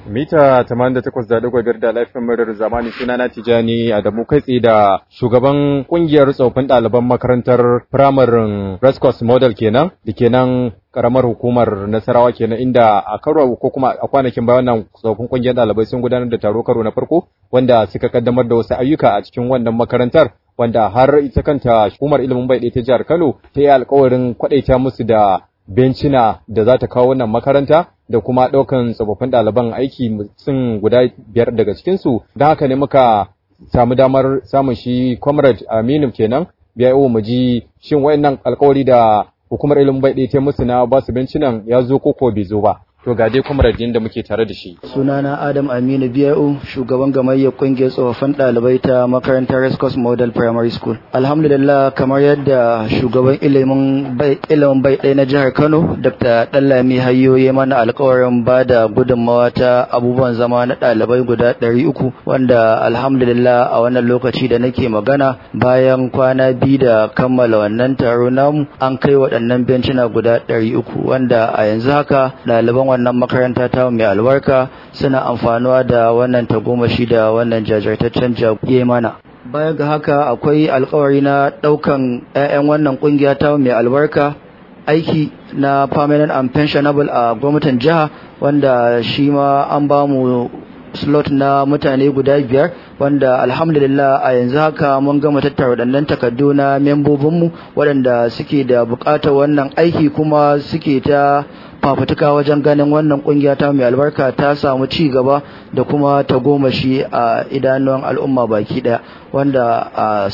Mita 88.5 da laifin murar zamani suna na Tijani Adamu kai tsaye da shugaban kungiyar tsofin ɗaliban makarantar firamarin Rescos Model kenan da kenan karamar hukumar Nasarawa kenan inda a karo ko kuma a kwanakin bayan nan tsofin kungiyar ɗalibai sun gudanar da taro karo na farko wanda suka kaddamar da wasu ayyuka a cikin wannan makarantar wanda har ita kanta hukumar ilimin bai ta jihar Kano ta yi alkawarin kwaɗaita musu da bencina da za ta kawo wannan makaranta da kuma ɗaukan tsofaffin ɗaliban aiki sun guda biyar daga cikinsu don haka ne muka samu damar samun shi comrade aminu kenan biya mu ji shin wayannan alkawari da hukumar ilimin bai ɗaya ta musu na ba su bencinan ya zo ko ko bai zo ba to ga dai comrade da muke tare da shi sunana adam aminu biya'u shugaban gamayyar kungiyar tsofaffin ɗalibai ta makarantar rescos model primary school alhamdulillah kamar yadda shugaban ilimin bai ilimin bai ɗaya na jihar kano dr ɗallami hayyo ya mana alkawarin ba da gudunmawa ta abubuwan zama na ɗalibai guda ɗari uku wanda alhamdulillah a wannan lokaci da nake magana bayan kwana biyu da kammala wannan taro namu an kai waɗannan bencina guda ɗari uku wanda a yanzu haka ɗaliban wannan makaranta ta mai albarka suna amfanuwa da wannan tagomashi da wannan jajirtaccen jagoye mana baya ga haka akwai alkawari na daukan 'ya'yan wannan kungiya ta mai albarka aiki na permanent and pensionable a gwamnatin jiha wanda shi ma an ba mu slot na mutane guda biyar wanda alhamdulillah a yanzu haka mun gama tattara waɗannan takardu na membobinmu waɗanda suke da buƙatar wannan aiki kuma suke ta fafutuka wajen ganin wannan kungiya ta mai albarka ta samu ci gaba da kuma ta goma shi a idanuwan al'umma baki daya wanda a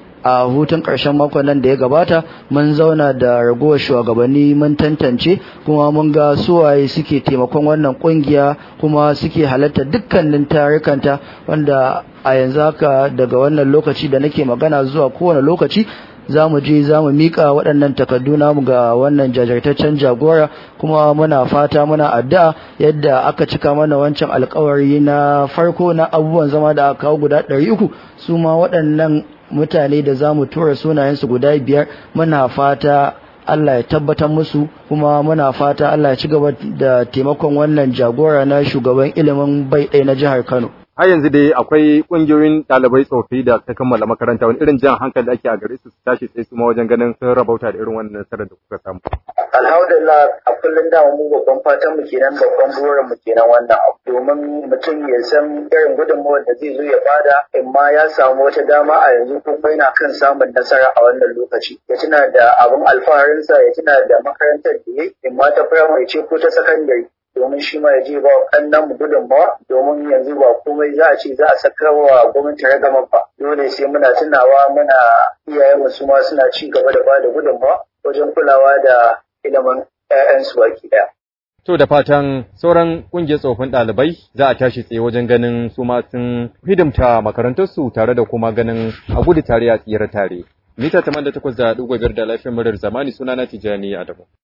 a hutun ƙarshen makon nan da ya gabata mun zauna da ragowar shugabanni mun tantance kuma mun ga suwaye suke taimakon wannan kungiya kuma suke halarta dukkanin tarikanta wanda a yanzu haka daga wannan lokaci da nake magana zuwa kowane lokaci za mu je za mu miƙa waɗannan takardu namu ga wannan jajirtaccen jagora kuma muna fata muna addu'a yadda aka cika mana wancan alkawari na farko na abubuwan zama da aka kawo guda ɗari uku su ma waɗannan mutane da za mu tura sunayensu guda biyar muna fata Allah ya tabbatar musu kuma muna fata Allah ya ci gaba da taimakon wannan jagora na shugaban ilimin bai ɗaya na jihar Kano. har yanzu dai akwai kungiyoyin ɗalibai tsofi da ta kammala makaranta wani irin jan hankali ake a gare su su tashi tsaye su ma wajen ganin sun rabauta da irin wannan nasarar da kuka samu. Alhamdulillah a kullum da mu babban fatan mu kenan babban burin mu kenan wannan abu domin mutum ya san irin gudunmawar da zai zo ya bada in ma ya samu wata dama a yanzu kuma yana kan samun nasara a wannan lokaci ya tuna da abin alfaharinsa ya tuna da makarantar da ya in ma ta firamare ce ko ta sakandare domin shi ma ya je ba kannan mu gudunmawa domin yanzu ba komai za a ce za a saka wa gwamnati ragama ba dole sai muna tunawa muna iyayen mu su ma suna ci gaba da bada gudunmawa wajen kulawa da ilimin 'ya'yansu baki ɗaya. To da fatan sauran ƙungiyar tsofin ɗalibai za a tashi tsaye wajen ganin su ma sun hidimta makarantarsu tare da kuma ganin a gudu tare a tsira tare. Mita 88.5 da lafiyar murar zamani sunana Tijjani Adamu.